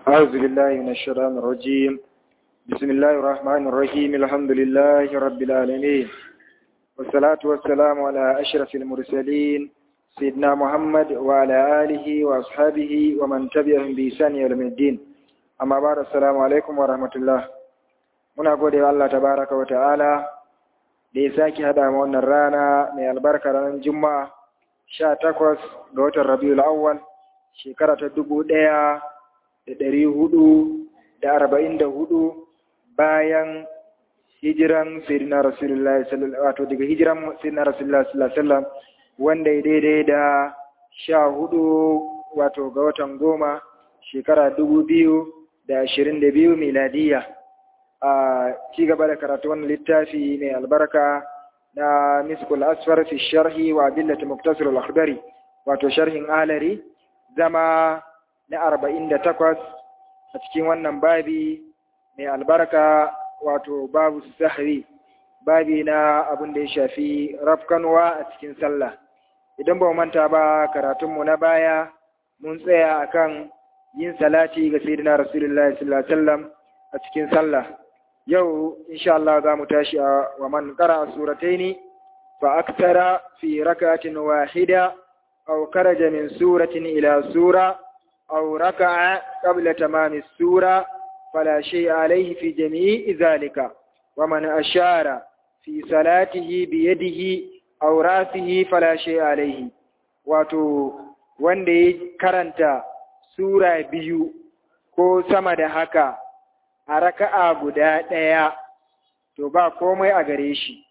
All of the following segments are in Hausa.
أعوذ بالله من الشيطان الرجيم بسم الله الرحمن الرحيم الحمد لله رب العالمين والصلاة والسلام على أشرف المرسلين سيدنا محمد وعلى آله وأصحابه ومن تبعهم بإحسان إلى الدين أما بعد السلام عليكم ورحمة الله muna gode wa Allah tabaraka wa ta'ala da ya sake hada mu wannan rana mai albarka ranar juma'a sha takwas ga watan rabiul awwal shekara ta dubu ɗaya da ɗari hudu da arba'in da hudu bayan hijiran sayyidina rasulullahi sallallahu wato daga hijiran sayyidina rasulullahi sallallahu alaihi wasallam wanda ya daidai da sha hudu wato ga watan goma shekara dubu biyu da ashirin da biyu miladiyya a ci gaba da karatu wannan littafi mai albarka na miskul asfar fi sharhi wa billati muktasir al-akhdari wato sharhin alari zama na arba'in da takwas a cikin wannan babi mai albarka wato babu sahri babi na abin da ya shafi rafkanwa a cikin sallah idan ba manta ba karatunmu na baya mun tsaya akan yin salati ga sayyidina rasulullahi sallallahu alaihi wasallam a cikin sallah yau insha Allah za mu tashi a wa man qara surataini fa aktara fi rakatin wahida aw karaja min suratin ila sura aw raka'a qabla tamami sura fala shay'a alayhi fi jami'i dhalika wa man ashara fi salatihi bi yadihi aw rasihi fala shay'a alayhi wato wanda ya karanta sura biyu ko sama da haka a raka'a guda ɗaya, to ba komai a gare shi,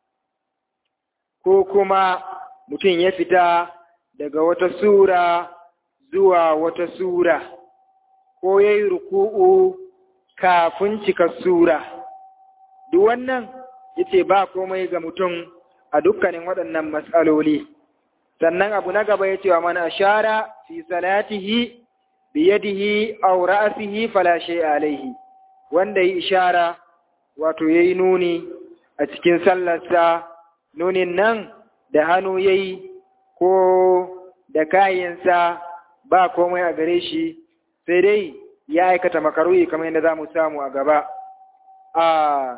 ko kuma mutum ya fita daga wata sura zuwa wata sura, ko ya yi ruku'u kafin cika sura. Duk wannan yace ba komai ga mutum a dukkanin waɗannan matsaloli. Sannan abu na gaba ya ce wa mana ashara fi salatihi biyadihi aw ra'sihi fala shay'a alaihi. wanda yi ishara wato ya yi nuni a cikin sallarsa nunin nan da hannu ya yi ko da kayansa ba komai a gare shi sai dai ya aikata makaruyi kamar yadda za mu samu a gaba a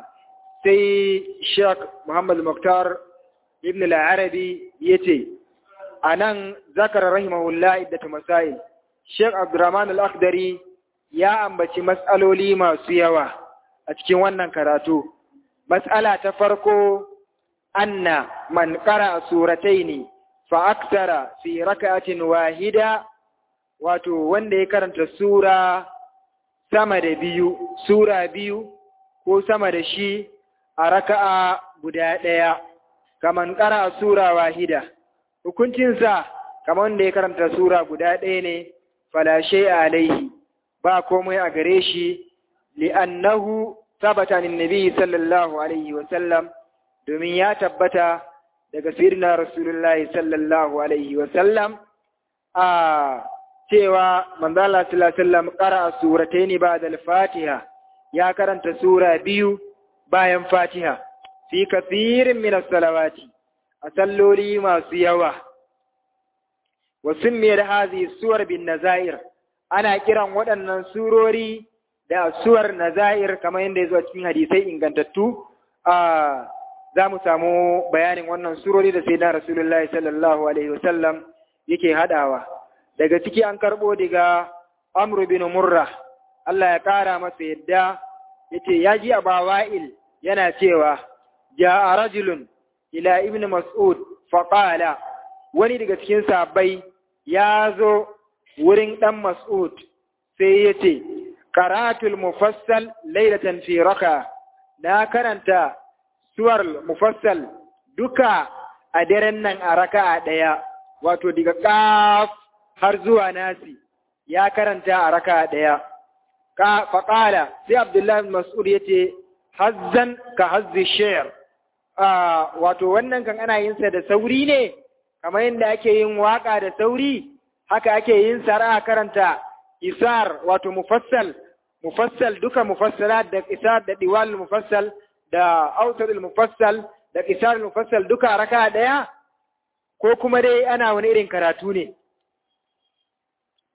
sai shek muhammad muktar ibn al-arabi ya ce a nan zakar rahimahullah iddatu masail shek abdurrahman al-akhdari ya ambaci matsaloli masu yawa a cikin wannan karatu. Matsala ta farko, anna man ƙara suratai ne, fa'aktara fi raka'atin wahida, wato wanda ya karanta sura sama da biyu, sura biyu ko sama da shi a raka'a guda ɗaya, kaman ƙara sura wahida. Hukuncinsa, kamar wanda ya karanta sura guda ɗaya ne, falashe alaihi. ba komai a gare shi li'annahu sabata min nabi sallallahu alaihi wa sallam domin ya tabbata daga sirna rasulullahi sallallahu alaihi wa sallam a cewa manzo Allah sallallahu alaihi wasallam qara'a suratayn ba'da al-Fatiha ya karanta sura biyu bayan Fatiha fi kathirin min as-salawati a salloli masu yawa wa summiyar hadhihi suwar bin nazair ana kiran waɗannan surori da suwar nazair kamar yadda ya zo cikin hadisai ingantattu a za mu samu bayanin wannan surori da sai na rasulullahi sallallahu alaihi wasallam yake haɗawa daga ciki an karɓo daga amru bin murra Allah ya ƙara masa yadda yace ya ji a bawa'il yana cewa ja'a rajulun ila ibn mas'ud faqala wani daga cikin sahabbai ya zo wurin ɗan Mas'ud sai ya ce, Karatul mufassal lailatan fi raka, na karanta suwar mufassal duka a daren nan a raka a ɗaya, wato daga ƙaf har zuwa nasi, ya karanta a raka a ɗaya. Faƙala, sai Abdullahi Mas'ud ya ce, Hazzan ka hazzi shayar, wato wannan kan ana yinsa da sauri ne, kamar yadda ake yin waƙa da sauri. haka ake yin sara karanta isar wato mufassal mufassal duka mufassalat da isar da diwal mufassal da autar mufassal da isar mufassal duka raka daya ko kuma dai ana wani irin karatu ne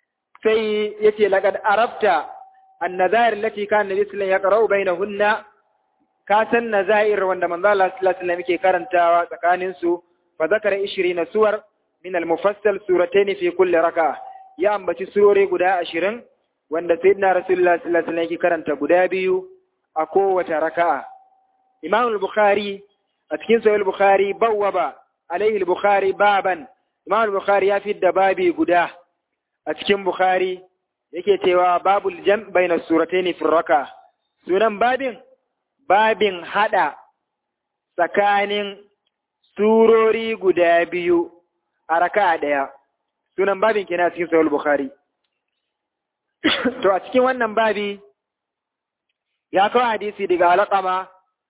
sai yace laqad arafta an-nazair allati kana nabi sallallahu alaihi wasallam yaqra'u bainahunna ka san nazair wanda manzo Allah sallallahu alaihi wasallam yake karantawa tsakanin su fa zakara 20 suwar min al-mufassal suratayn fi kulli raka'a ya ambaci surori guda 20 wanda sayyidina rasulullah sallallahu alaihi wasallam yake karanta guda biyu a kowace raka'a imam al-bukhari a cikin sahih al-bukhari bawwaba alaihi al-bukhari baban imam al-bukhari ya fidda babi guda a cikin bukhari yake cewa babul jam baina suratayn fi raka sunan babin babin hada tsakanin surori guda biyu a raka'a daya sunan babin kenan cikin sahih al-bukhari to a cikin wannan babi ya kawo hadisi daga alƙama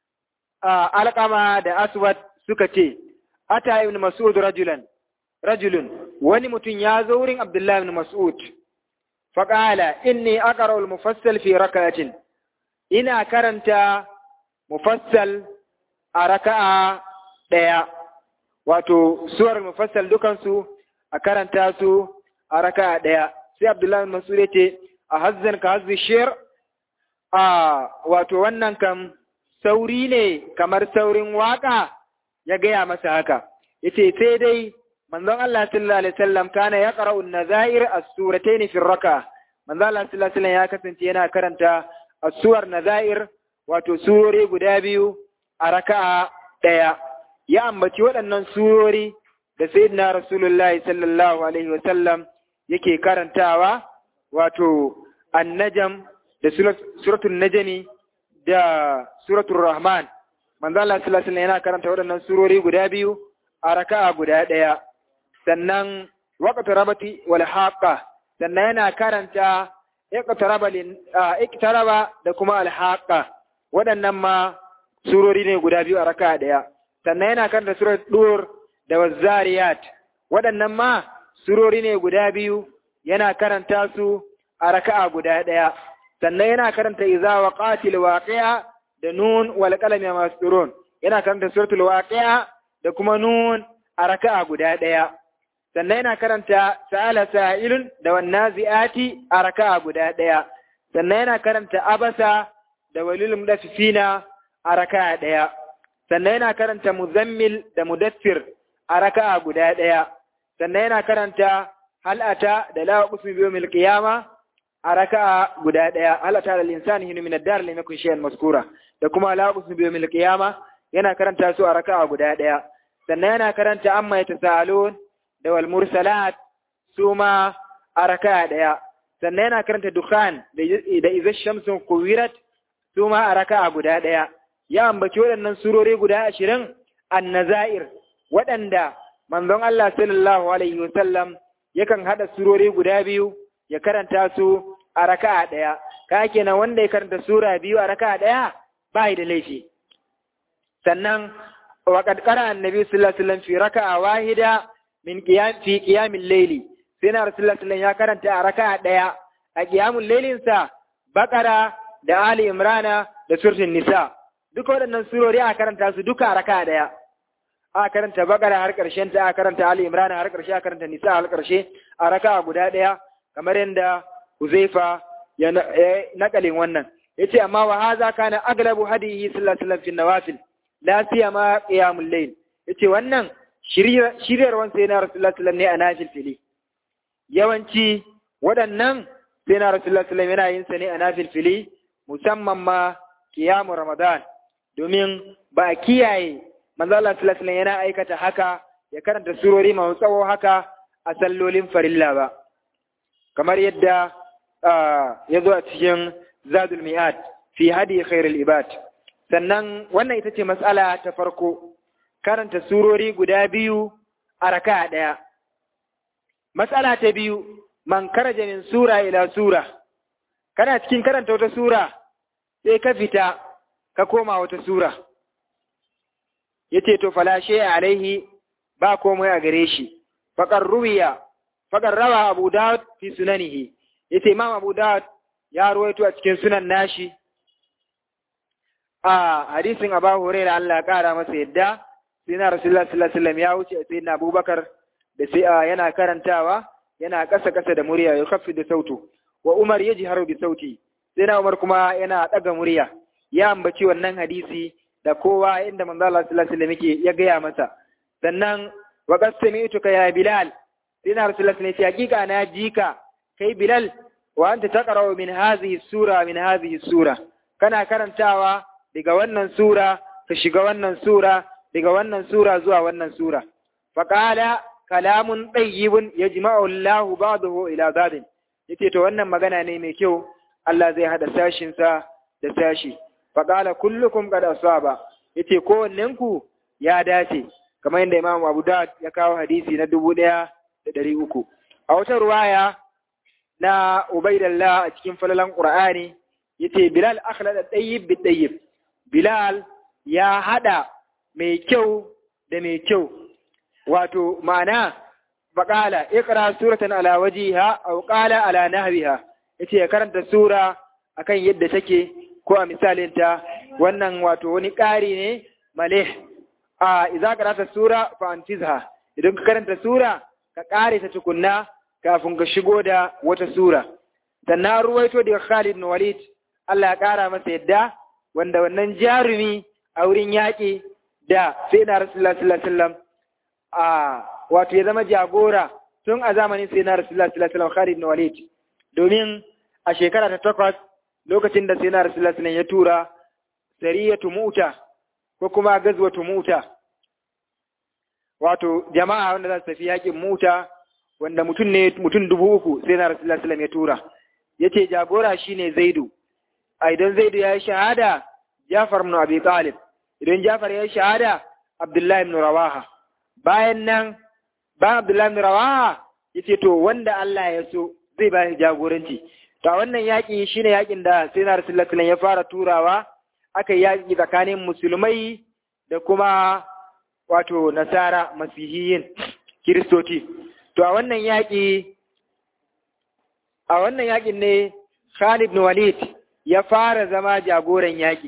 alƙama da aswad suka ce ata ibn mas'ud rajulan rajulun wani mutum ya zo wurin abdullahi ibn mas'ud faƙala inni aqra al-mufassal fi rak'atin ina karanta mufassal a raka'a ɗaya wato suwar mufassal dukansu a karanta su a raka'a ɗaya sai abdullahi ibn mas'ud ya ce a hazzan ka hazzi shir a wato wannan kam sauri ne kamar saurin waka ya gaya masa haka yace sai dai manzon Allah sallallahu alaihi wasallam kana ya qara'u an-nazair as-suratayn fi raka manzon Allah sallallahu alaihi wasallam ya kasance yana karanta as-suwar nazair wato surori guda biyu a raka'a daya ya ambaci waɗannan surori da sayyidina rasulullahi sallallahu alaihi wasallam yake karantawa wato an-najm da suratul najmi da suratul rahman manzo Allah sallallahu alaihi yana karanta waɗannan surori guda biyu a raka'a guda ɗaya sannan waqtu rabati wal haqa sannan yana karanta iqtaraba lin iqtaraba da kuma al haqa waɗannan ma surori ne guda biyu a raka'a ɗaya sannan yana karanta surat dur da wazariyat waɗannan ma surori ne guda biyu yana karanta su a raka'a guda ɗaya sannan yana karanta iza wa qatil waqi'a da nun wal qalami masturun yana karanta suratul waqi'a da kuma nun a raka'a guda daya sannan yana karanta sa'ala sa'ilun da wan nazi'ati a raka'a guda daya sannan yana karanta abasa da walil mudaffifina a raka'a daya sannan yana karanta muzammil da mudaffir a raka'a guda daya sannan yana karanta hal'ata da la qusmi bi yawmil qiyamah a raka'a guda ɗaya Allah ta da linsani hinu min ad-dar lam yakun shay'an maskura da kuma la qusmi bi yawmil qiyama yana karanta su a raka'a guda ɗaya sannan yana karanta amma yatasaalun da wal mursalat su ma a raka'a ɗaya sannan yana karanta dukhan da idza shamsu kuwirat su ma a raka'a guda ɗaya ya ambaci waɗannan surori guda ashirin annazair waɗanda manzon Allah sallallahu alaihi wasallam yakan haɗa surori guda biyu ya karanta su a raka'a ɗaya, ka kenan wanda ya karanta sura biyu a raka'a ɗaya ba da laifi. Sannan, wa ƙarƙara annabi sallallahu alaihi wasallam fi raka'a wahida min qiyam fi qiyamil layli sai na rasulullahi sallallahu ya karanta a raka'a ɗaya a qiyamul laylin sa Baqara da Ali Imrana da suratul Nisa duka waɗannan surori a karanta su duka a raka'a ɗaya. A karanta Baqara har ƙarshen ta a karanta Ali Imrana har ƙarshe a karanta Nisa har ƙarshe a raka'a guda ɗaya kamar yadda Huzaifa ya nakalin wannan yace amma wa haza kana aglabu hadihi sallallahu alaihi wasallam fi nawafil la siyama qiyamul layl yace wannan shiryarwan sai na rasulullahi sallallahu ne a nafil fili yawanci waɗannan sai na rasulullahi sallallahu yana yin sa ne a nafil fili musamman ma qiyamu ramadan domin ba a kiyaye manzo Allah sallallahu alaihi yana aikata haka ya karanta surori masu tsawo haka a sallolin farilla ba kamar yadda ya zo a cikin zadul mi'ad fi hadi khairul ibad sannan wannan ita ce matsala ta farko karanta surori guda biyu a raka ɗaya matsala ta biyu man karaja min sura ila sura kana cikin karanta wata sura sai ka fita ka koma wata sura yace to falashe alaihi ba komai a gare shi faqar ruwiya faqad rawa Abu Dawud fi sunanihi yace Imam Abu Dawud ya ruwaito a cikin sunan nashi a hadisin Abu Hurairah Allah ya kara masa yadda sai na Rasulullah sallallahu alaihi wasallam ya wuce sai na Abubakar da sai yana karantawa yana ƙasa ƙasa da murya ya kafi da sautu wa Umar ya ji haro bi sauti sai na Umar kuma yana ɗaga murya ya ambaci wannan hadisi da kowa inda manzo Allah sallallahu alaihi wasallam ya gaya masa sannan wa qad sami'tuka ya Bilal sai na Rasulullah sallallahu alaihi hakika na jika kai Bilal wa anta taqra'u min hadhihi sura min hadhihi sura kana karantawa daga wannan sura ka shiga wannan sura daga wannan sura zuwa wannan sura faqala kalamun tayyibun yajma'u Allahu ba'dahu ila ba'din yace to wannan magana ne mai kyau Allah zai hada sashin sa da sashi faqala kullukum qad asaba yace kowannen ku ya dace kamar yadda Imam Abu Dawud ya kawo hadisi na dubu ɗaya da ɗari uku a wata ruwaya na Ubaidallah a cikin falalan Qur'ani yace Bilal akhlada tayyib bi tayyib Bilal ya hada mai kyau da mai kyau wato ma'ana faƙala iqra suratan ala wajiha aw qala ala nahwiha yace ya karanta sura akan yadda take ko a misalinta wannan wato wani ƙari ne malih a idza qara'ta sura fa antizha idan ka karanta sura ka ƙare ta tukunna kafin ka shigo da wata sura sannan ruwaito daga Khalid bin Walid Allah ya ƙara masa yadda wanda wannan jarumi a wurin yaƙi da sai na Rasulullah sallallahu alaihi wasallam a wato ya zama jagora tun a zamanin sai na Rasulullah sallallahu alaihi wasallam Khalid bin Walid domin a shekara ta takwas lokacin da sai na Rasulullah sallallahu ya tura sariyatu mu'ta ko kuma gazwatu mu'ta wato jama'a wanda za su tafi yaƙin mu'ta wanda mutum ne mutum dubu uku sai na Rasulullah sallallahu ya tura yace jagora shine Zaidu a idan Zaidu ya yi shahada Jafar ibn Abi Talib idan Jafar ya yi shahada Abdullahi ibn Rawaha bayan nan bayan Abdullahi ibn Rawaha yace to wanda Allah ya so zai ba shi jagoranci to wannan yaki shine yakin da sai na Rasulullah sallallahu ya fara turawa aka yaki tsakanin musulmai da kuma wato nasara masihiyin kiristoci to a wannan yaki a wannan yakin ne Khalid ibn Walid ya fara zama jagoran yaki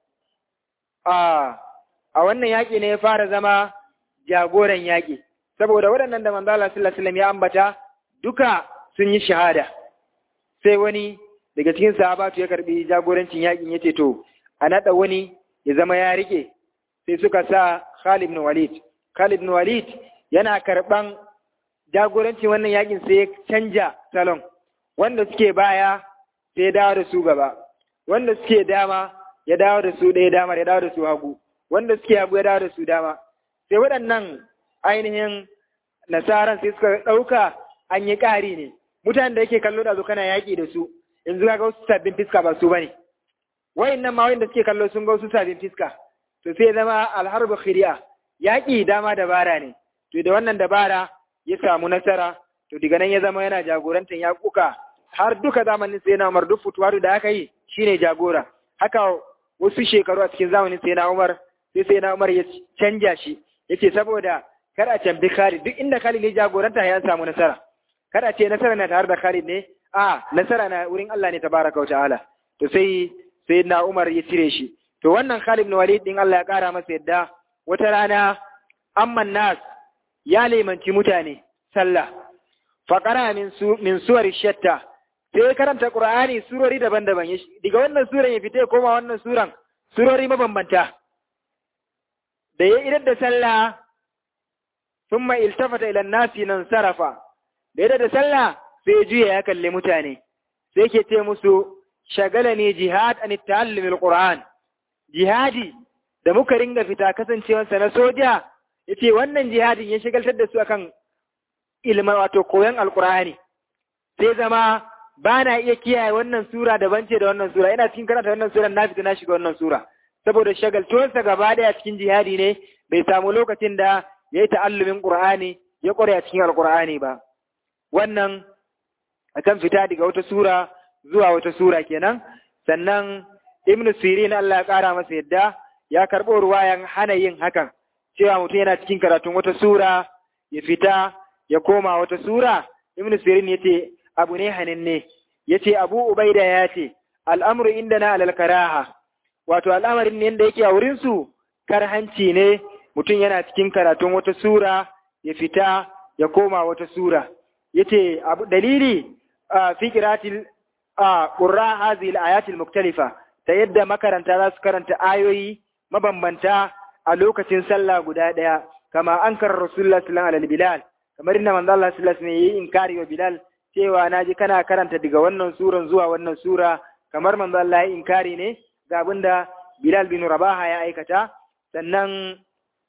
a a wannan yaki ne ya fara zama jagoran yaƙi saboda waɗannan da manzo Allah sallallahu alaihi ya ambata duka sun yi shahada sai wani daga cikin sahabatu ya karbi jagorancin yaƙin yace to a nada wani ya zama ya rike sai suka sa Khalid ibn Walid Khalid ibn Walid yana karban jagorancin wannan yaƙin sai ya canja salon wanda suke baya sai ya dawo da su gaba wanda suke dama ya dawo da su ɗaya dama ya dawo da su hagu wanda suke hagu ya dawo da su dama sai waɗannan ainihin nasaran sai suka ɗauka an yi ƙari ne mutanen da yake kallo da zo kana yaƙi da su yanzu ga wasu sabbin fiska ba su ba ne wayannan ma wanda suke kallo sun ga wasu sabbin fiska to sai zama alharbu khiriya yaƙi dama dabara ne to da wannan dabara ya samu nasara to daga nan ya zama yana jagorantar yaƙuka har duka zamanin sai na Umar duk fituwaru da aka yi shine jagora haka wasu shekaru a cikin zamanin sai na Umar sai sai na Umar ya canja shi yace saboda kar a tambi Khalid duk inda Khalid ya jagoranta ya samu nasara kar a ce nasara na tare da Khalid ne a nasara na wurin Allah ne tabaraka ta'ala to sai sai na Umar ya cire shi to wannan Khalid ibn Walid din Allah ya kara masa yadda wata rana amman nas ya limanci mutane sallah faqara min su min suwar shatta sai karanta Qur'ani surori daban-daban daga wannan suran ya fita koma wannan suran surori mabambanta da ya idar da sallah sun mai iltafata ilan nasi nan sarafa da ya da sallah sai juya ya kalli mutane sai ke ce musu shagala ne jihad an ta'allumin qur'an jihadi da muka ringa fita kasancewarsa na soja ya ce wannan jihadin ya shigaltar da su akan ilma wato koyon alqur'ani sai zama ba na iya kiyaye wannan sura daban ce da wannan sura ina cikin karanta wannan sura na fita na shiga wannan sura saboda shagaltuwarsa gaba daya cikin jihadi ne bai samu lokacin da ya yi ta'allumin ƙur'ani ya ƙware a cikin alƙur'ani ba wannan akan fita daga wata sura zuwa wata sura kenan sannan ibnu sirin Allah ya ƙara masa yadda ya karɓo ruwayan hana yin hakan cewa mutum yana cikin karatun wata sura ya fita ya koma wata sura ibnu sirin yace abu ne hananne yace abu ubaida ya ce al'amru indana alal karaha wato al'amarin ne da yake a wurinsu karhanci ne mutum yana cikin karatun wata sura ya fita ya koma wata sura yace abu dalili fi qiratil qurra hadhihi al-ayatil muktalifa ta yadda makaranta za su karanta ayoyi mabambanta a lokacin sallah guda ɗaya kama an kar rasulullah sallallahu alaihi bilal kamar inda manzo Allah sallallahu alaihi wasallam inkari wa bilal cewa naji kana karanta daga wannan suran zuwa wannan sura kamar manzo Allah ya inkari ne ga abinda bilal bin rabaha ya aikata sannan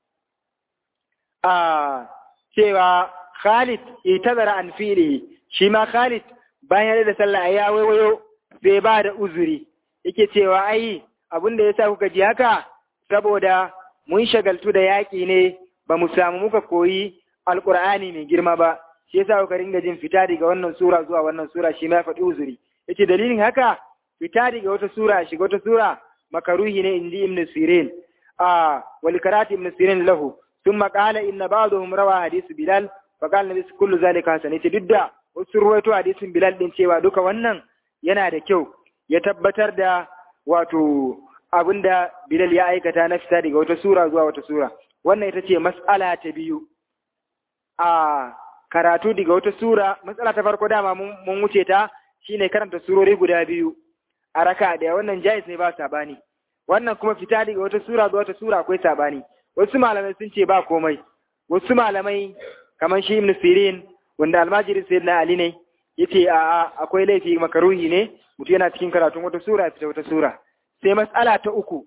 a cewa Khalid itazara an fili shi ma Khalid bayan da sallah ya waiwayo sai ba da uzuri yake cewa ai abin da yasa kuka ji haka saboda mun shagaltu da yaƙi ne ba mu samu muka koyi alƙur'ani mai girma ba shi yasa kuka ringa jin fita daga wannan sura zuwa wannan sura shi ma ya faɗi uzuri yace dalilin haka fita daga wata sura shiga wata sura makaruhi ne inji ibn sirin a wal karati ibn sirin lahu thumma qala inna ba'dahum rawa hadith bilal fa qala nabi kullu zalika hasan yace duk da wasu ruwaito hadisin bilal din cewa duka wannan yana da kyau ya tabbatar da wato abinda Bilal ya aikata na fita daga wata sura zuwa wata sura wannan ita ce mas'ala ta biyu a karatu daga wata sura matsala ta farko dama mun wuce ta shine karanta surori guda biyu a raka da wannan jais ne ba sabani wannan kuma fita daga wata sura zuwa wata sura akwai sabani wasu malamai sun ce ba komai wasu malamai kamar shi ibn sirin wanda almajirin sayyidina ali ne yace a akwai laifi makaruhi ne mutum yana cikin karatun wata sura ya fita wata sura sai matsala ta uku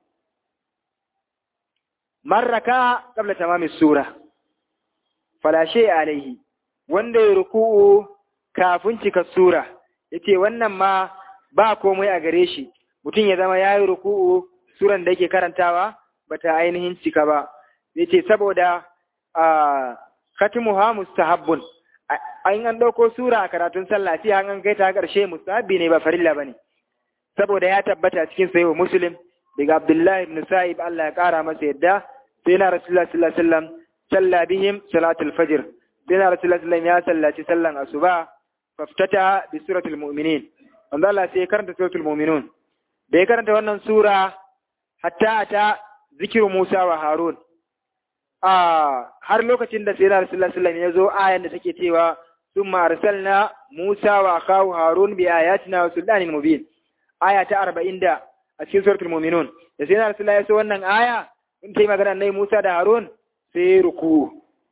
marraka qabla tamami sura falashe alaihi wanda ya ruku'u kafin cika sura yace wannan ma ba komai a gare shi mutum ya zama yayi ruku'u suran da yake karantawa bata ainihin cika ba yace saboda a khatimuha mustahabbun an an dauko sura a karatun sallah sai an kai ta karshe mustahabbi ne ba farilla bane saboda ya tabbata cikin sahihu muslim daga abdullahi ibn sa'ib Allah ya kara masa yadda sai na rasulullah sallallahu alaihi wasallam salla bihim salatul fajr sai na rasulullah sallallahu ya sallaci sallan asuba faftata bi suratul mu'minin wanda Allah sai ya karanta suratul mu'minun da ya karanta wannan sura hatta ata zikiru Musa wa Harun a har lokacin da sai na rasulullah sallallahu ya zo ayan da take cewa summa arsalna Musa wa akahu Harun bi ayatina wa sultanin mubin aya ta arba'in da a cikin suratul muminun da sai na rasulullah ya so wannan aya in ta yi magana nai Musa da Harun sai ya ruku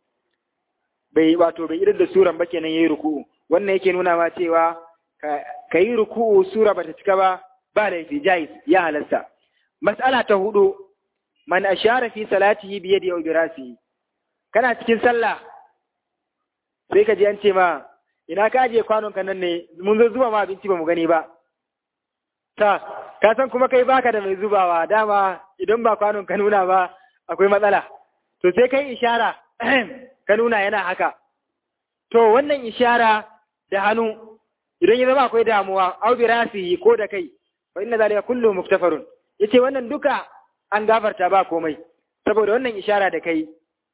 bai wato bai irin da suran ba kenan yayi ruku wannan yake nuna ma cewa ka yi ruku sura bata cika ba ba laifi jais ya halasta mas'ala ta hudu man ashara fi salatihi bi yadi aw bi rasihi kana cikin sallah sai ka ji an ce ma ina ka je kwanon kan nan ne mun zo zuba ma abinci ba mu gani ba ta ka san kuma kai baka da mai zubawa dama idan ba kwanon ka nuna ba akwai matsala to sai kai ishara ka nuna yana haka to wannan ishara da hannu idan ya zama akwai damuwa au bi rasihi ko da kai fa inna zalika kullu muktafarun yace wannan duka an gafarta ba komai saboda wannan ishara da kai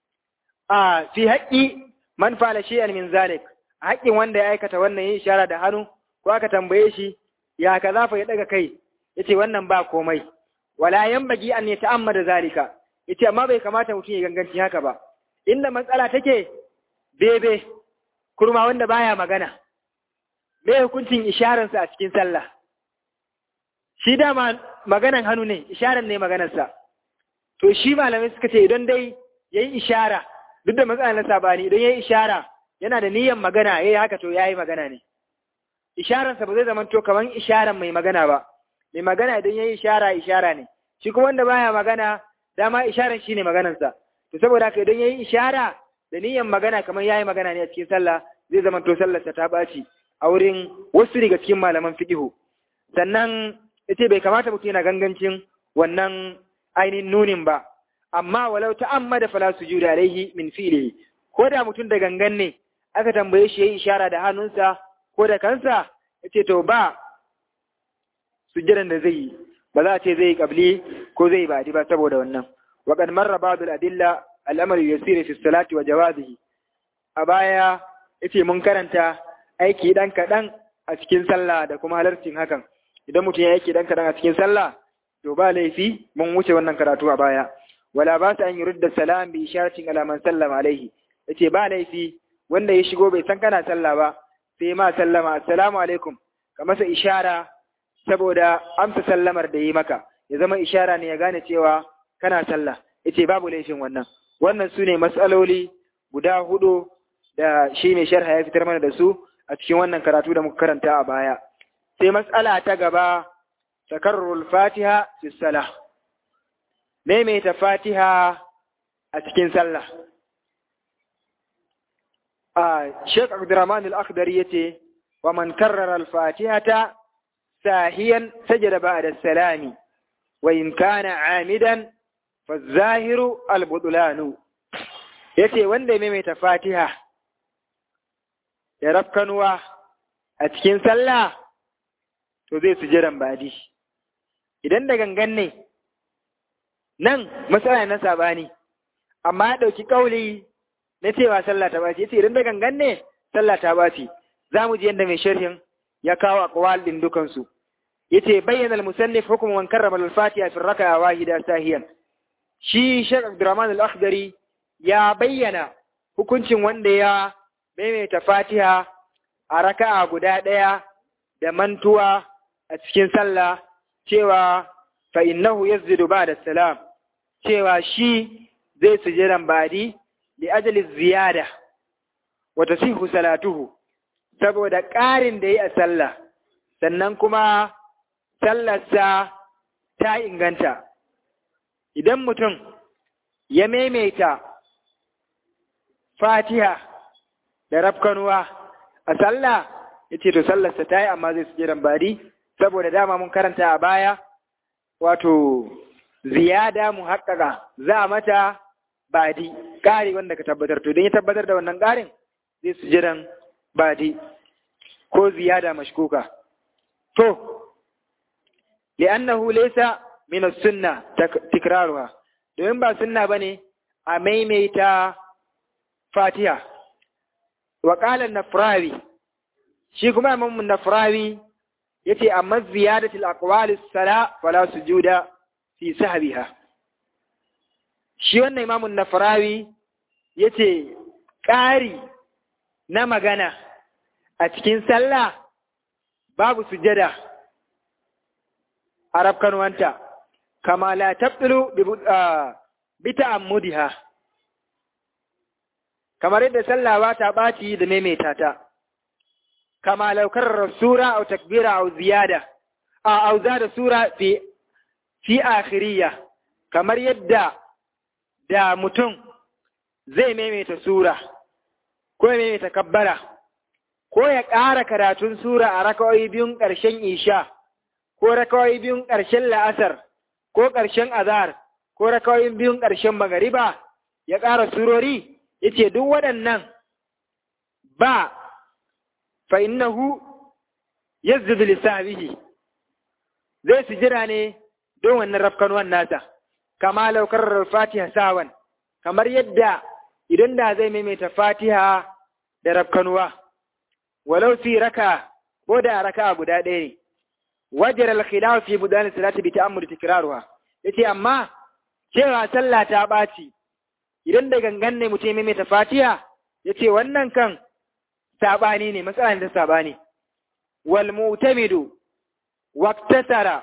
a fi haƙƙi man fa'ala shay'an min zalik a haƙƙin wanda ya aikata wannan yin ishara da hannu ko aka tambaye shi ya kaza fa ya daga kai yace wannan ba komai wala yanbaghi an yata'ammada zalika yace amma bai kamata mutum ya ganganci haka ba inda matsala take bebe kurma wanda baya magana me hukuncin isharansa a cikin sallah shi dama maganan hannu ne isharan ne maganarsa to shi malamai suka ce idan dai yayi ishara duk da matsala na sabani idan yayi ishara yana da niyyar magana yayi haka to yayi magana ne isharansa ba zai zama to kaman isharan mai magana ba mai magana idan yayi ishara ishara ne shi kuma wanda baya magana dama isharan shine maganarsa to saboda haka idan yayi ishara da niyyar magana kamar yayi magana ne a cikin sallah zai zama to sallarsa ta baci a wurin wasu daga cikin malaman fiqhu sannan yace bai kamata mutum yana gangancin wannan ainihin nunin ba amma walau ta'ammada fala sujuda alaihi min fi'lihi ko da mutum da gangan ne aka tambaye shi yayi ishara da hannunsa ko da kansa yace to ba sujjadan da zai yi ba za a ce zai yi kabli ko zai yi ba'di ba saboda wannan wa qad marra ba'd al-adilla al-amr yasir fi salati wa jawazihi a baya yace mun karanta aiki dan kadan a cikin sallah da kuma halarcin hakan idan mutum ya aiki dan kadan a cikin sallah to ba laifi mun wuce wannan karatu a baya wala ba ta an yurda salam bi isharatin ala man sallama alaihi yace ba laifi wanda ya shigo bai san kana sallah ba sai ma sallama assalamu alaikum ka masa ishara saboda amsa sallamar da yi maka ya zama ishara ne ya gane cewa kana sallah yace babu laifin wannan wannan su ne matsaloli guda hudu da shi mai sharha ya fitar mana da su a cikin wannan karatu da muka karanta a baya sai matsala ta gaba takarrul fatiha fi salah maimaita fatiha a cikin sallah a Sheikh Abdurrahman al-Akhdari yace wa man karrara al-fatihata sahiyan sajada ba'da salami wa in kana amidan fa zahiru al-budlanu yace wanda ya maimaita fatiha ya rafkanuwa a cikin sallah to zai sujudan badi idan da gangan ne nan matsala na sabani amma ya ɗauki ƙauli na cewa sallah ta baci yace idan da gangan ne sallah ta baci za mu ji yadda mai sharhin ya kawo aqwal din dukansu yace bayyana al-musannif hukm man karrama al-fatiha fi raka'a wahida sahiyan shi Sheikh Abdurrahman al-Akhdari ya bayyana hukuncin wanda ya maimaita Fatiha a raka'a guda ɗaya da mantuwa a cikin sallah cewa fa innahu yazzidu ba'da salam cewa shi zai sujudan badi li ajali ziyada wa tasihu salatuhu saboda ƙarin da yi a sallah sannan kuma sallarsa ta inganta idan mutum ya maimaita fatiha da rafkanuwa a sallah ya ce to sallarsa ta yi amma zai sujudan badi saboda dama mun karanta a baya wato ziyada mu haƙƙaƙa za a mata badi ƙari wanda ka tabbatar to don ya tabbatar da wannan ƙarin zai sujudan badi ko ziyada mashkuka to li'annahu laysa min as-sunna tikraruha domin ba sunna bane a maimaita fatiha wa qala an-nafrawi shi kuma imam an-nafrawi yace amma ziyadatul aqwal as-sala fala sujuda fi sahbiha shi wannan imam an-nafrawi yace ƙari na magana a cikin sallah babu sujada a rafkanuwanta kama la tabtulu bi ta'ammudiha kamar yadda sallah ba ta ɓaci da maimaita ta kama laukar sura au takbira au ziyada a au zada sura fi fi akhiriya kamar yadda da mutum zai maimaita sura ko ya maimaita kabbara ko ya ƙara karatun sura a rakawai biyun ƙarshen isha ko rakawai biyun ƙarshen la'asar ko ƙarshen azhar ko rakawai biyun ƙarshen magariba ya ƙara surori yace duk waɗannan ba fa innahu yazdu lisabihi zai sujira ne don wannan rafkanuwan nasa kama laukar fatiha sawan kamar yadda idan da zai maimaita fatiha da rafkanuwa walau fi raka ko da raka guda ɗaya ne wajar al-khilaf fi budan salati bi ta'ammud tikraruha yace amma cewa sallah ta ɓaci idan da gangan ne mutum maimaita fatiha yace wannan kan sabani ne matsalan da sabani wal mu'tamidu waqtasara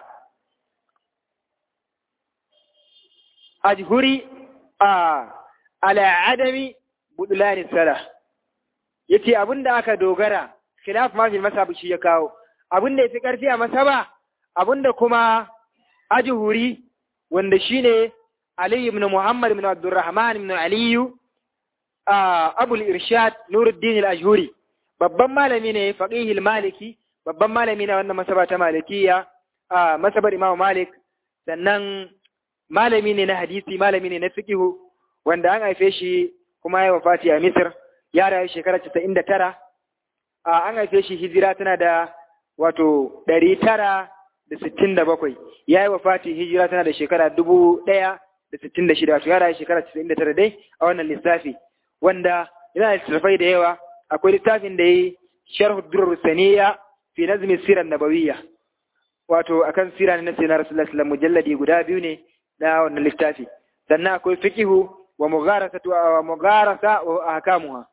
ajhuri a ala adami budlani salah yace abinda aka dogara khilaf ma fil masab shi ya kawo abinda yafi karfi a masaba abinda kuma ajhuri wanda shine Ali ibn Muhammad ibn Abdurrahman ibn Ali Abu al-Irshad Nuruddin al-Ajhuri babban malami ne faqih maliki babban malami ne wannan masaba ta malikiya masabar Imam Malik sannan malami ne na hadisi malami ne na fiqh wanda an haife shi kuma ya wafati a Misr ya rayu shekara casa'in da tara an haife shi hijira tana da wato ɗari tara da sittin da bakwai ya yi wafati hijira tana da shekara dubu ɗaya da sittin da shida wato ya rayu shekara casa'in da tara dai a wannan lissafi wanda yana da littattafai da yawa akwai littafin da ya yi sharhu durur saniya fi nazmi sirar nabawiyya wato akan sira ne na sayyidina rasulullah sallallahu mujalladi guda biyu ne na wannan littafi sannan akwai fiqihu wa mugharasatu wa mugharasa wa ahkamuha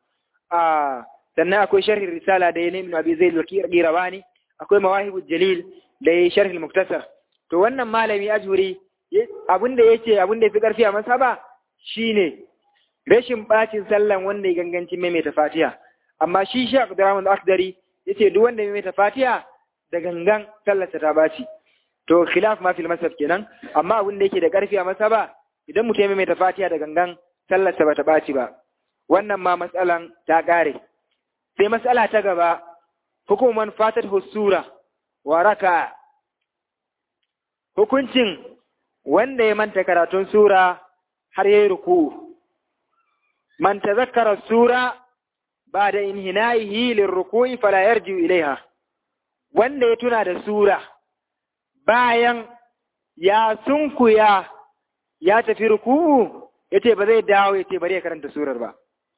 a sannan akwai sharhin risala da ya nemi abi zai zaki qirawani akwai mawahibul jalil da ya sharhin muktasar to wannan malami ajuri abinda yace abinda yafi karfi a masaba shine rashin bacin sallan wanda ya ganganci maimaita fatiha amma shi shi Abdurrahman al-Akhdari yace duk wanda ya maimaita fatiha da gangan sallarsa ta baci to khilaf ma fil masab kenan amma abin da yake da karfi a masaba idan mutum ya maimaita fatiha da gangan sallarsa bata baci ba wannan ma matsalan ta kare sai matsala ta gaba hukuman fatat husura wa raka hukuncin wanda ya manta karatun sura har yayi ruku man tazakkara sura ba da inhina'ihi lirruku'i fala yarji ilaiha wanda ya tuna da sura bayan ya sunkuya ya tafi ruku'u yace ba zai dawo yace bari ya karanta surar ba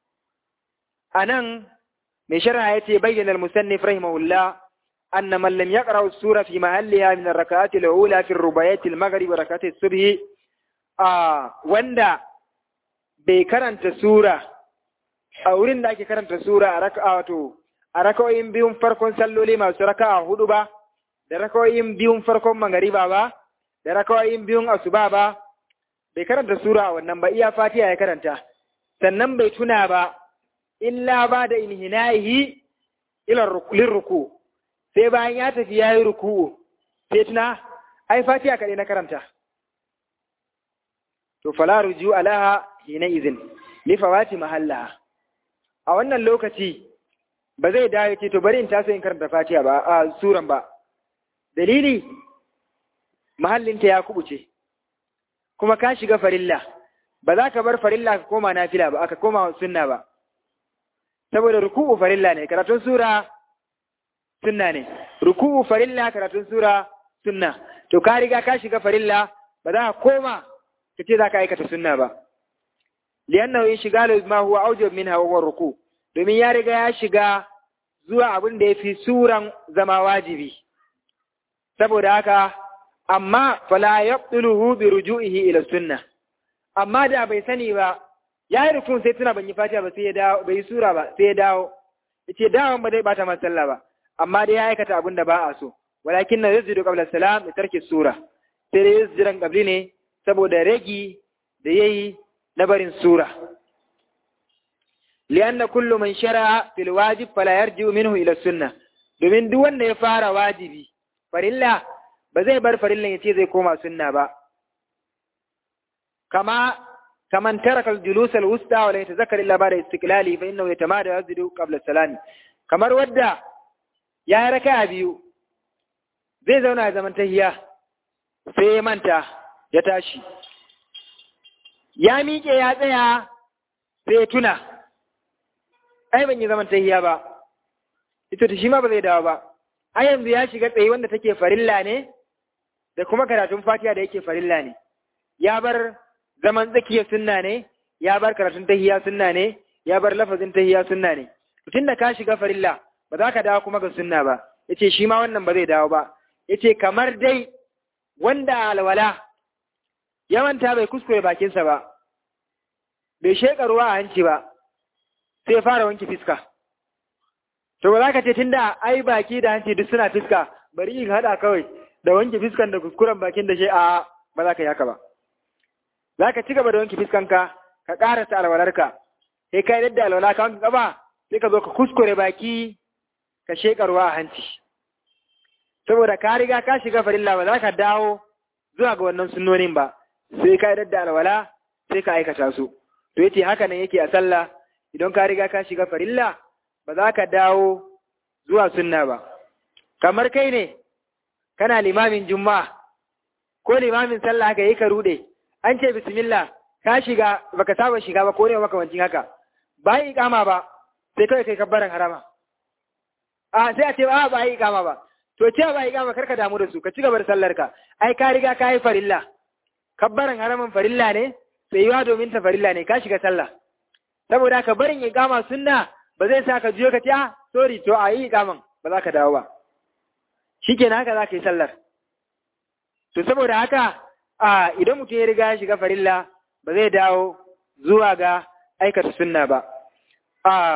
anan mai sharha yace bayyana al-musannif rahimahullah anna man lam yaqra as-sura fi mahalliha min ar-rak'ati al-ula fi ar-rubayat al-maghrib wa rak'ati as-subh ah wanda bai karanta sura a wurin da ake karanta sura a raka'a wato a raka'o'in biyun farkon salloli masu raka'a hudu ba da raka'o'in biyun farkon magariba ba da raka'o'in biyun asuba ba bai karanta sura a wannan ba iya fatiha ya karanta sannan bai tuna ba illa ba da inhinahi ila ruku sai bayan ya tafi yayi ruku sai tuna ai fatiha kadai na karanta to fala ruju alaha hina izin li fawati mahallaha a wannan lokaci ba zai dawo ce to bari in taso in karanta fatiha ba a suran ba dalili mahallinta ya kubuce kuma ka shiga farilla ba za ka bar farilla ka koma nafila ba aka koma sunna ba saboda ruku'u farilla ne karatun sura sunna ne ruku'u farilla karatun sura sunna to ka riga ka shiga farilla ba za ka koma ka ce za ka aikata sunna ba liyannahu inshigalu ma huwa awjab minha wa ruku domin ya riga ya shiga zuwa abin da yafi suran zama wajibi saboda haka amma fala yaqtuluhu bi ruju'ihi ila sunnah amma da bai sani ba ya yi rukun sai tuna ban yi fatiha ba sai ya dawo bai yi sura ba sai ya dawo yace dawon ba zai bata masa sallah ba amma dai ya aikata abin da ba a so walakin na yasjudu qabla salam da tarki sura sai dai yasjudan qabli ne saboda ragi da yayi na barin sura lianna kullu man shara'a fil wajib fala yarji'u minhu ila sunnah domin duk wanda ya fara wajibi farilla ba zai bar farillan yace zai koma sunna ba kama kaman taraka al-julus al-wusta wa la yatazakkar illa ba'da istiqlali fa innahu yatamada yazdu qabla salami kamar wadda ya raka biyu zai zauna zaman tahiya sai ya manta ya tashi ya miƙe ya tsaya sai ya tuna ai ban yi zaman tahiya ba ita ta shi ma ba zai dawo ba ai yanzu ya shiga tsaye wanda take farilla ne da kuma karatun fatiha da yake farilla ne ya bar zaman tsakiya sunna ne ya bar karatun tahiya sunna ne ya bar lafazin tahiya sunna ne tun da ka shiga farilla ba za ka dawo kuma ga sunna ba yace shi ma wannan ba zai dawo ba yace kamar dai wanda alwala ya manta bai kuskure bakinsa ba bai sheƙa ruwa a hanci ba sai fara wanke fiska to ba za ka ce tunda ai baki da hanci duk suna fiska bari in haɗa kawai da wanke fiskan da kuskuren bakin da shi a ba za ka yi haka ba za ka ci gaba da wanke fiskanka ka ƙarasa alwalarka sai ka yadda alwala ka wanke gaba sai ka zo ka kuskure baki ka sheƙa ruwa a hanci saboda ka riga ka shiga farilla ba za ka dawo zuwa ga wannan sunnonin ba sai ka yadda alwala sai ka aikata su to yace haka nan yake a sallah idan ka riga ka shiga farilla ba za ka dawo zuwa sunna ba kamar kai ne kana limamin juma'a ko limamin sallah haka yi ka rude an ce bismillah ka shiga baka saba shiga ba ko ne makamancin haka ba yi ikama ba sai kawai kai kabbaran harama a sai a ce ba ba yi ikama ba to ce ba yi ikama karka damu da su ka ci gaba da sallar ka ai ka riga ka yi farilla kabbaran haraman farilla ne sai yiwa domin ta farilla ne ka shiga sallah saboda ka barin ikama sunna ba zai sa ka juyo ka ce ah sorry to a yi ikaman ba za ka dawo ba shikenan haka za ka yi sallar to saboda haka a idan mutum ya riga ya shiga farilla ba zai dawo zuwa ga aikata sunna ba a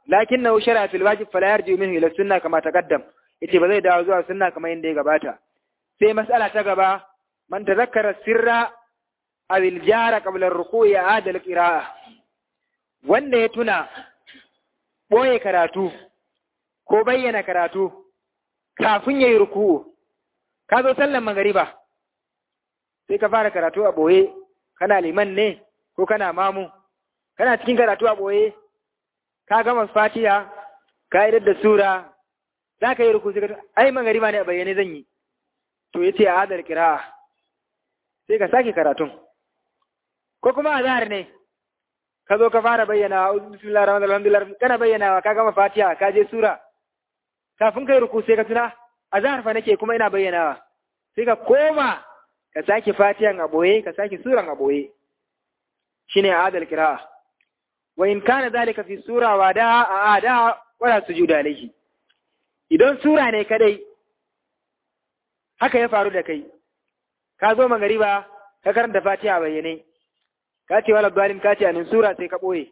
lakin na shara fil wajib fala yarji minhu ila sunna kama taqaddam yace ba zai dawo zuwa sunna kamar yadda ya gabata sai mas'ala ta gaba man tazakkara sirra aw al jara qabla ar-ruku'i aada al-qira'a wanda ya tuna boye karatu ko bayyana karatu kafin yayi ruku'u ka zo sallan magariba sai ka fara karatu a boye kana liman ne ko kana mamu kana cikin karatu a boye ka gama fatiha ka idar da sura za ka yi ruku sai ka ai magariba ne a bayyane zan yi to yace a hadar kira'a sai ka sake karatun ko kuma azhar ne ka zo ka fara bayyana bismillahir rahmanir rahim alhamdulillah kana bayyanawa ka gama fatiha ka je sura kafin kai ruku sai ka tuna azhar fa nake kuma ina bayyanawa sai ka koma ka sake fatihan a boye ka sake suran a boye shine adal qira'a wa in kana zalika fi sura wa da a da wala sujuda alayhi idan sura ne kadai haka ya faru da kai ka zo magariba ka karanta fatiha bayyane ka ce wala dalim ka ce anin sura sai ka boye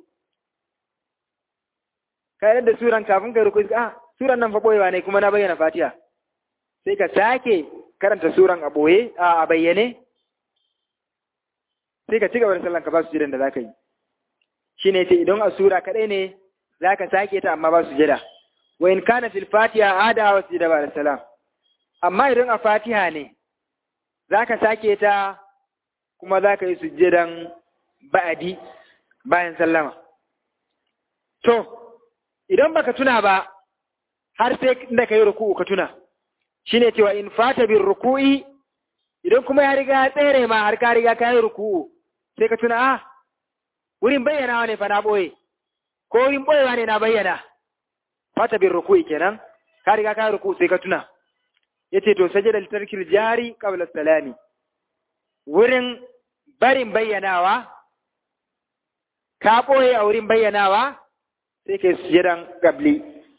ka yadda suran kafin kai ruku ah suran nan fa boyewa ne kuma na bayyana fatiha sai ka sake karanta suran a boye a bayyane sai ka ci gaba da sallan ka ba su jiran da zaka yi shine ce idan a sura kadai ne zaka sake ta amma ba su jira wa in kana fil fatiha ada wa sujada ba da salam amma idan a fatiha ne zaka sake ta kuma zaka yi sujjadan ba'adi bayan sallama to idan baka tuna ba har sai da kai ruku'u ka tuna shine cewa in fata bin ruku'i idan kuma ya riga ya tsere ma har ka riga ka yi ruku'u sai ka tuna ah wurin bayyanawa ne fa na boye ko wurin boyewa ne na bayyana fata bin ruku'i kenan ka riga ka yi ruku'u sai ka tuna yace to sajada litarkil jari qabla salami wurin barin bayyanawa ka boye a wurin bayyanawa sai kai sujadan gabli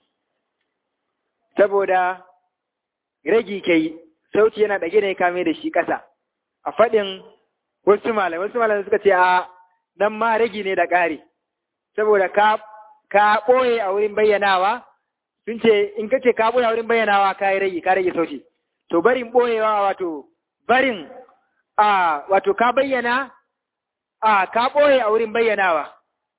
saboda ragi kai sauti yana ɗage ne kame da shi ƙasa a faɗin wasu malamai wasu malamai suka ce a nan ma ragi ne da ƙari saboda ka ka ɓoye a wurin bayyanawa sun ce in ka ce ka ɓoye a wurin bayyanawa ka yi ragi ka rage sauti to barin ɓoyewa wato barin a wato ka bayyana a ka ɓoye a wurin bayyanawa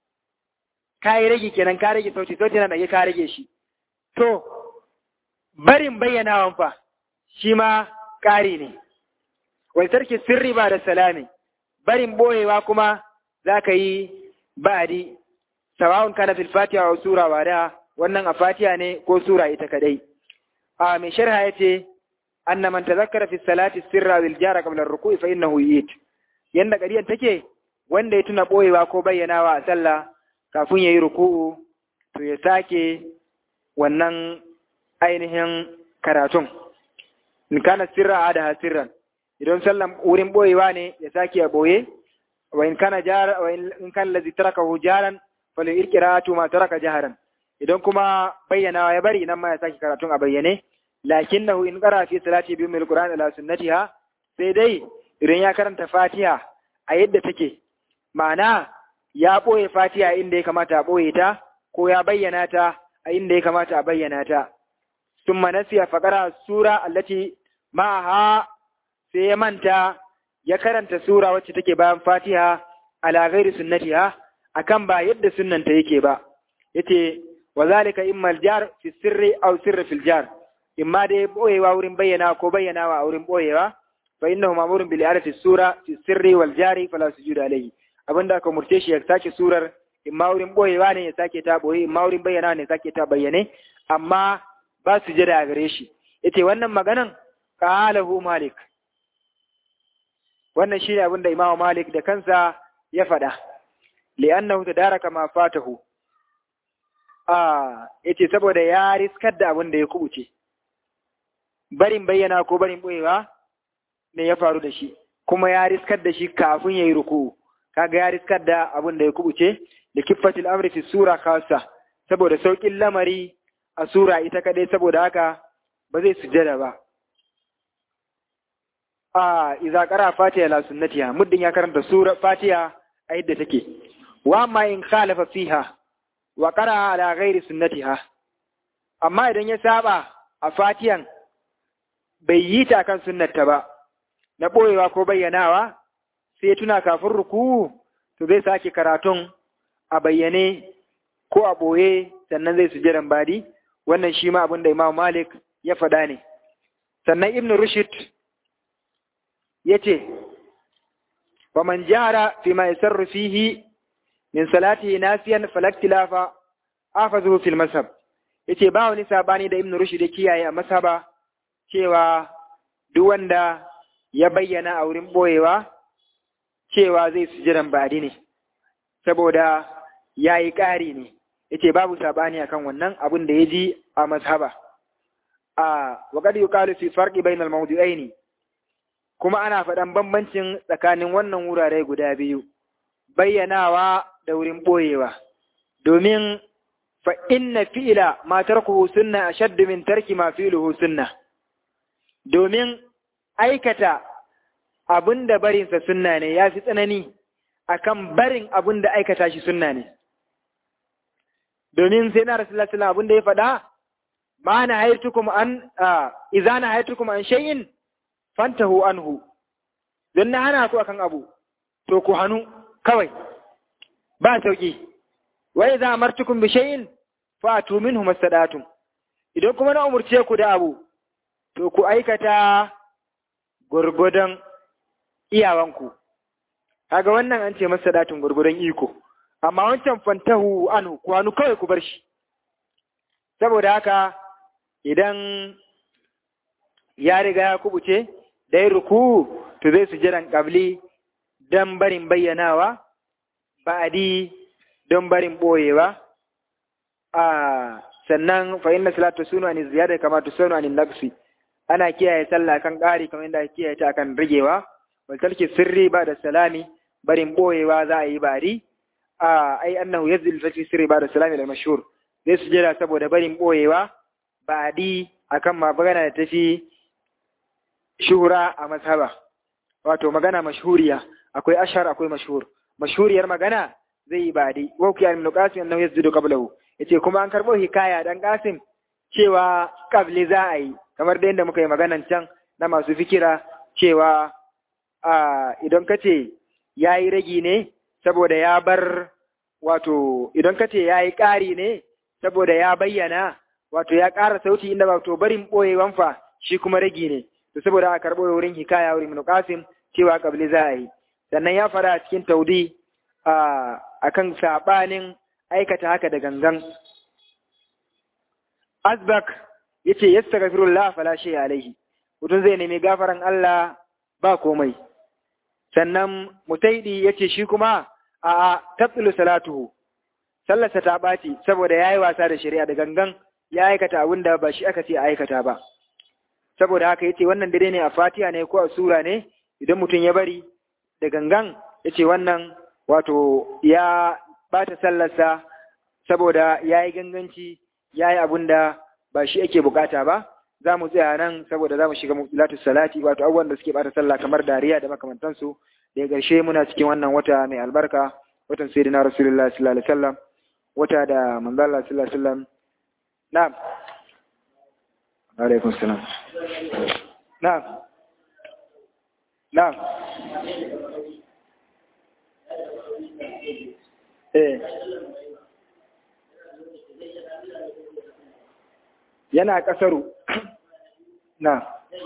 ka yi ragi kenan ka rage sauti sauti yana ɗage ka rage shi to barin bayyanawan fa shi ma ƙari ne, wai sarki sirri ba da salami, barin ɓoyewa kuma za ka yi ba'adi, sawa'un kana fil fatiha wa sura wa da wannan a fatiha ne ko sura ita kadai. A mai sharha ya ce, anna man tazakkara fi salati sirra bil jara qabla ruku'i fa innahu yit. Yanda ƙariyar take wanda ya tuna ɓoyewa ko bayyanawa a sallah kafin ya yi ruku'u to ya sake wannan ainihin karatun. in kana sirra ada sirran idan sallan wurin boyewa ne ya sake a boye wa in kana jar wa in kana lazi tarakahu jaran fala irqiratu ma taraka jaharan idan kuma bayyana ya bari nan ma ya sake karatun a bayyane lakinnahu in qara fi salati bi mil qur'an ala sunnatiha sai dai idan ya karanta fatiha a yadda take ma'ana ya boye fatiha inda ya kamata a boye ta ko ya bayyana ta a inda ya kamata a bayyana ta ثم نسي فقرأ السورة التي معها sai ya manta ya karanta sura wacce take bayan fatiha ala ghairi sunnatiha akan ba yadda sunnanta yake ba yace wa zalika imma aljar fi sirri aw sirri fil jar imma dai boyewa wurin bayyana ko bayyanawa a wurin boyewa fa innahu ma'murun bil i'adati sura fi sirri wal jari fala sujuda alayhi abinda aka murce shi ya sake surar imma wurin boyewa ne ya sake ta boye imma wurin bayyana ne ya sake ta bayyane amma ba su jira a gare shi yace wannan maganan qalahu malik wannan shine abin da imamu malik da kansa ya faɗa li'annahu tadaraka ma fatahu ah yace saboda ya riskar da abin da ya kubuce barin bayyana ko barin boyewa ne ya faru da shi kuma ya riskar da shi kafin yayi ruku kaga ya riskar da abin da ya kubuce da kiffatil amri fi sura khassa saboda saukin lamari a sura ita kadai saboda haka ba zai sujjada ba a idza qara fatiha la sunnatiha muddin ya karanta sura fatiha a yadda take wa amma in khalafa fiha wa qara ala ghairi sunnatiha amma idan ya saba a fatiyan bai yi ta kan sunnarta ba na ɓoyewa ko bayyanawa sai tuna kafin ruku to zai sake karatun a bayyane ko a ɓoye sannan zai sujadan badi wannan shi ma abin da Imam Malik ya faɗa ne sannan Ibn Rushd ya ce wa man jara fi ma yasarru fihi min salatihi nasiyan falaktilafa afazuhu fil mazhab yace ba wani sabani da Ibn Rushd ya kiyaye a masaba cewa duk wanda ya bayyana a wurin boyewa cewa zai sujudan badi ne saboda yayi ƙari ne yace babu sabani akan wannan abin da ya ji a mazhaba a waqad yuqalu fi farqi bainal mawdu'aini kuma ana faɗan bambancin tsakanin wannan wurare guda biyu bayyanawa da wurin boyewa domin fa inna fi'la ma tarkuhu sunna ashaddu min tarki ma fi'luhu sunna domin aikata abin da barinsa sunna ne ya fi tsanani akan barin abin da aikata shi sunna ne domin sai na rasulullah sallallahu abin da ya faɗa ma na haitukum an idza na haitukum an shay'in fantahu anhu don na hana ku akan abu to ku hanu kawai ba sauki wa idza amartukum bi shay'in fatu minhu mastadatum idan kuma na umurce ku da abu to ku aikata gurgudan iyawanku kaga wannan an ce mastadatum gurgudan iko amma wancan fantahu anhu ku hanu kawai ku bar shi saboda haka idan ya riga ya kubuce dai ruku to zai sujiran kabli don barin bayyanawa ba'adi don barin boyewa a sannan fa inna salatu sunu an ziyada kama tusunu an naqsi ana kiyaye sallah kan ƙari kamar yadda kiyaye ta kan rigewa wal tarki sirri ba da salami barin boyewa za a yi bari a ai annahu yazil fi sirri ba da salami da mashhur zai sujada saboda barin boyewa ba'adi akan magana da tafi shuhura a mazhaba wato magana mashhuriya akwai ashar akwai mashhur mashhuriyar magana zai yi ba'adi wa ku ibn qasim annahu yazdu qablahu yace kuma an karbo hikaya dan qasim cewa qabli za a yi kamar da yadda muka yi maganan can na masu fikira cewa a idan kace yayi ragi ne saboda ya bar wato idan kace yayi ƙari ne saboda ya bayyana wato ya ƙara sauti inda ba to barin ɓoyewan fa shi kuma ragi ne to saboda aka karɓo wurin hikaya wurin Ibn Qasim cewa kabli za a yi sannan ya fara a cikin taudi a akan sabanin aikata haka da gangan Azbak yace yastaghfirullah fala shay alaihi mutum zai nemi gafaran Allah ba komai sannan mutaidi yace shi kuma a tabtilu salatuhu sallarsa ta ɓaci saboda ya yi wasa da shari'a da gangan ya aikata abin da ba shi aka ce a aikata ba saboda haka ya ce wannan dare ne a fatiha ne ko a sura ne idan mutum ya bari da gangan ya ce wannan wato ya ɓata sallarsa saboda ya yi ganganci ya yi abin da ba shi ake bukata ba za mu tsaya nan saboda za mu shiga mutilatu salati wato abubuwan da suke ɓata sallah kamar dariya da makamantansu da ƙarshe muna cikin wannan wata mai albarka watan sayyidina rasulullah sallallahu alaihi wasallam wata da manzo Allah sallallahu alaihi wasallam na'am alaikum salam na'am na'am eh yana kasaru na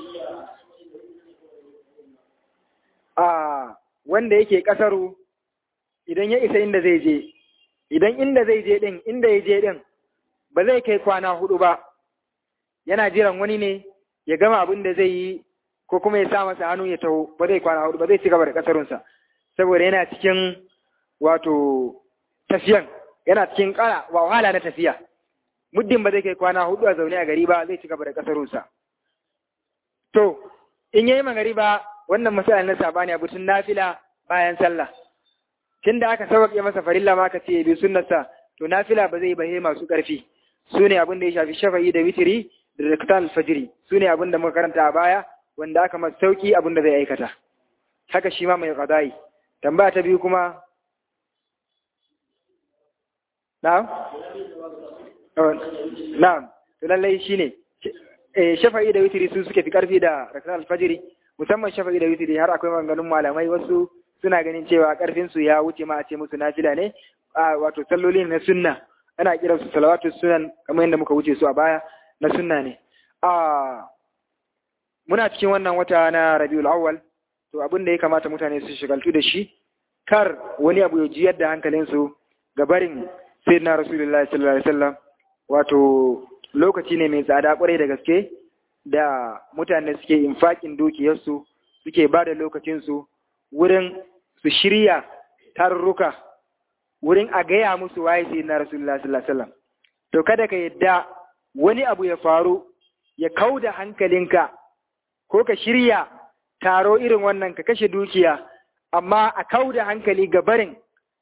a wanda yake kasaru idan ya isa inda zai je idan inda zai je din inda ya je din ba zai kai kwana hudu ba yana jiran wani ne ya gama abin da zai yi ko kuma ya sa masa hannu ya taho ba zai kwana hudu ba zai ci gaba da kasarunsa saboda yana cikin wato tafiyan yana cikin kara wa wahala na tafiya muddin ba zai kai kwana hudu a zaune a gari ba zai ci gaba da kasarunsa to in yayi magari ba wannan misalin na sabani abu tun nafila bayan sallah tun da aka sauƙaƙe masa farilla ma ka ce bi sunnarsa to nafila ba zai bahe masu ƙarfi su ne abin da ya shafi shafa'i da witiri da rakatan fajiri su ne abin da muka karanta a baya wanda aka masa sauƙi abin da zai aikata haka shi ma mai qada'i tambaya ta biyu kuma na'am na'am to lallai shine eh shafa'i da witri su suke fi karfi da rak'at al-fajr musamman shafa'i da witri har akwai maganganun malamai wasu suna ganin cewa karfin su ya wuce ma a ce musu nafila ne a wato salloli na sunna ana kiran su salawatu sunan kamar yadda muka wuce su a baya na sunna ne a muna cikin wannan wata na Rabiul Awwal to abin da ya kamata mutane su shigaltu da shi kar wani abu ya jiyar da hankalinsu ga barin sayyidina Rasulullahi sallallahu alaihi wasallam wato lokaci ne mai tsada kwarai da gaske da mutane suke infakin dukiyarsu suke ba da lokacinsu wurin su shirya tarurruka wurin a gaya musu waye sai na rasulullah sallallahu alaihi wasallam to kada ka yadda wani abu ya faru ya kauda hankalinka ko ka shirya taro irin wannan ka kashe dukiya amma a kauda hankali ga barin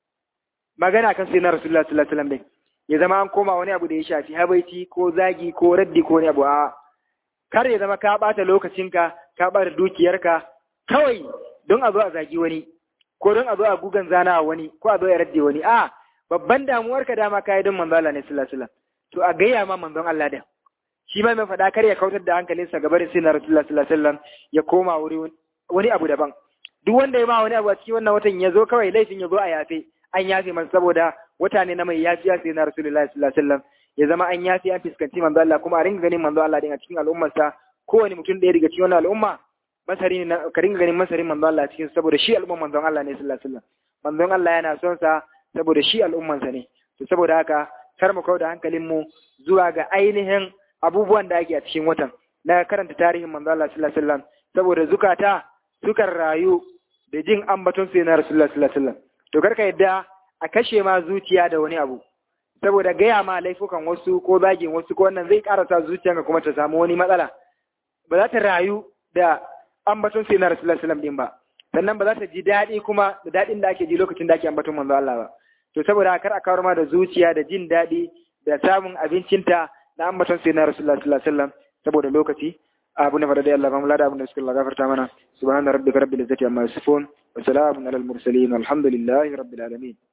magana kan sai na rasulullah sallallahu alaihi wasallam ya zama an koma wani abu da ya shafi habaici ko zagi ko raddi ko wani abu a kar ya zama ka bata lokacinka ka bata dukiyarka kawai don a zo a zagi wani ko don a zo a gugan zana wani ko a zo ya radde wani a babban damuwar ka dama kai don manzo Allah ne sallallahu alaihi wasallam to a gayya ma manzon Allah da shi ma mai faɗa kar ya kautar da hankalinsa ga barin sai na Rasulullah sallallahu alaihi wasallam ya koma wuri wani abu daban duk wanda ya ma wani abu a cikin wannan watan ya zo kawai laifin ya zo a yafe an yafe masa saboda wata ne na mai yafiya sai na Rasulullah sallallahu alaihi wasallam ya zama an yafi an fuskanci manzo Allah kuma a ringa ganin manzo Allah din a cikin al'ummarsa kowane mutum ɗaya daga cikin wannan al'umma masari ne ka ringa ganin masarin manzo Allah cikin saboda shi al'umman manzon Allah ne sallallahu alaihi wasallam manzon Allah yana son sa saboda shi al'umman sa ne to saboda haka kar mu kauda hankalin mu zuwa ga ainihin abubuwan da ake a cikin watan na karanta tarihin manzo Allah sallallahu alaihi wasallam saboda zukata sukan rayu da jin ambaton sai na Rasulullah sallallahu alaihi wasallam to karka yadda a kashe ma zuciya da wani abu saboda gaya ma laifukan wasu ko zagin wasu ko wannan zai karasa zuciyanka kuma ta samu wani matsala ba za ta rayu da ambaton sai na Rasulullah sallallahu din ba sannan ba za ta ji daɗi kuma da daɗin da ake ji lokacin da ake ambaton manzo Allah ba to saboda kar a kawar ma da zuciya da jin daɗi da samun abincinta na ambaton sai na Rasulullah sallallahu alaihi wasallam saboda lokaci abu na fara da Allah mamu lada abin da suka gafarta mana subhana rabbika rabbil izzati amma yasifun wa salamun alal mursalin walhamdulillahi rabbil alamin